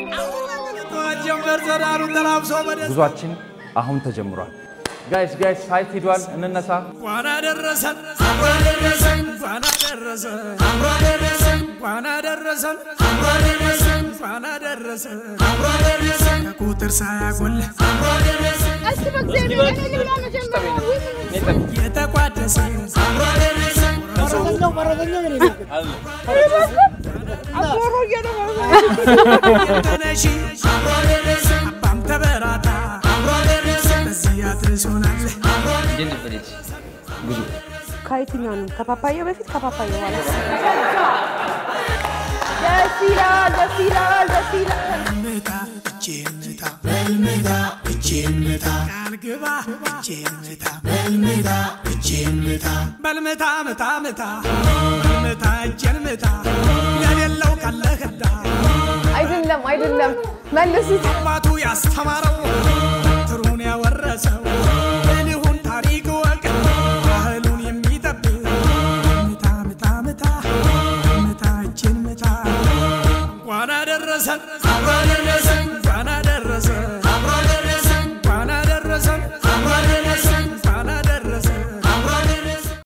ጉዟችን አሁን ተጀምሯል። ጋይስ ጋይስ ሳይት ሂዷል። እንነሳ። እንኳን አደረሰን እንኳን አደረሰን እንኳን አደረሰን እንኳን አደረሰን እንኳን አደረሰን እንኳን አደረሰን እንኳን አደረሰን እንኳን አደረሰን ከቁጥር ሳያጎል እስቲ በእግዚአብሔር እኔ ልብላ መጀመሪያ የተቋደሰ እንኳን አደረሰን አቦሮ እየደረሰ ተነሺ እንኳን አደረሰን አባም ተበራታ እንኳን አደረሰን በዚህ አድርሶናል ከየትኛው ነው? ከፓፓያ በፊት ከፓፓያ በኋላ? ደስ ይላል፣ ደስ ይላል፣ ደስ ይላል። ምታ እጄን ምታ በልምታ እጄን ምታ ቃል ግባ እጄን ምታ በልምታ እጄን ምታ በልምታ ምታ ምታ በልምታ እጄን ምታ ለሌለው ቀለህዳ አይደለም አይደለም፣ መልሱት። አባቱ ያስተማረው